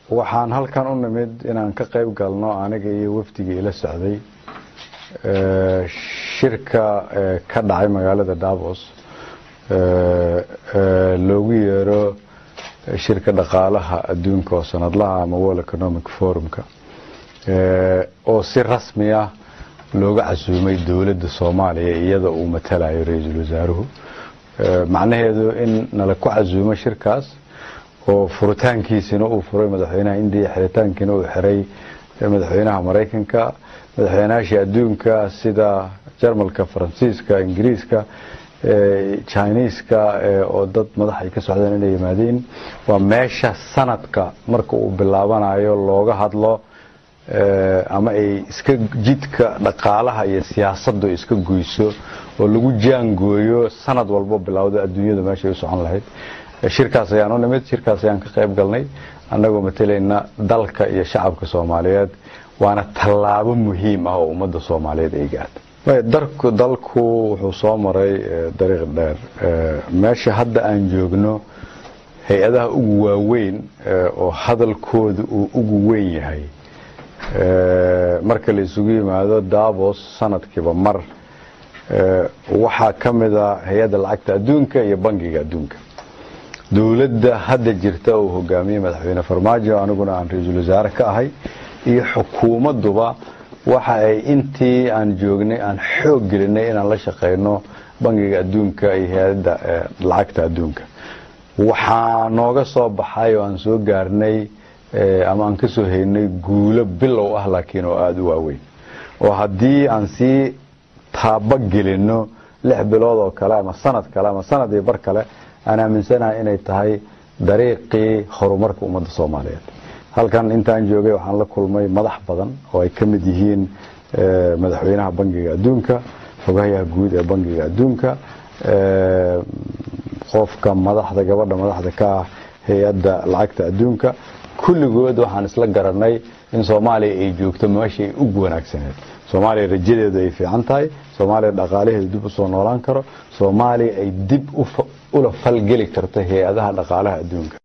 waxaan halkan u nimid inaan ka qayb galno aniga iyo wafdigii ila socday shirka ka dhacay magaalada davos loogu yeero shirka dhaqaalaha adduunka oo sanadlaha ama world economic forumka oo si rasmi ah looga casuumay dowladda soomaaliya iyada uu matalayo ra-iisul wasaaruhu macnaheedu in nala ku casuumo shirkaas oo furitaankiisina uu furay madaxweynaha indiya xiritaankiina uu xiray madaxweynaha maraykanka madaxweynayaashii adduunka sida jarmalka faransiiska ingiriiska chiniiska oo dad madax ay ka socdeen inay yimaadeen waa meesha sanadka marka uu bilaabanayo looga hadlo ama ay iska jidka dhaqaalaha iyo siyaasaddu iska goyso oo lagu jaangooyo sanad walbo bilowda adduunyada meeshay u socon lahayd shirkaas ayaan u nimid shirkaas ayaan ka qayb galnay annagoo matalayna dalka iyo shacabka soomaaliyeed waana tallaabo muhiim ah oo ummadda soomaaliyeed ay gaartay darku dalku wuxuu soo maray dariiq dheer meesha hadda aan joogno hay-adaha ugu waaweyn oo hadalkooda uu ugu weyn yahay marka la isugu yimaado davos sanadkiiba mar waxaa ka mida hay-adda lacagta adduunka iyo bangiga adduunka dowladda hadda jirta uu hogaamiyey madaxweyne farmaajo aniguna aan ra-iisul wasaare ka ahay iyo xukuumadduba waxa ay intii aan joognay aan xoog gelinay inaan la shaqayno bangiga adduunka iyo hay-adda lacagta adduunka waxaa nooga soo baxay oo aan soo gaarnay ama aan ka soo haynay guulo bilow ah laakiin oo aada u waaweyn oo haddii aan sii taaba gelinno lix bilood oo kale ama sanad kale ama sanad iyo bar kale aan aaminsanahay inay tahay dariiqii horumarka ummadda soomaaliyeed halkan intaan joogay waxaan la kulmay madax badan oo ay ka mid yihiin madaxweynaha bangiga adduunka xogayaha guud ee bangiga adduunka qofka madaxda gabadha madaxda ka ah hay-adda lacagta adduunka kulligood waxaan isla garanay in soomaaliya ay joogto meeshay ugu wanaagsaneed soomaaliya rajadeedu ay fiican tahay soomaaliya dhaqaalaheedu dib usoo noolaan karo soomaaliya ay dib ula falgeli karto hay-adaha dhaqaalaha adduunka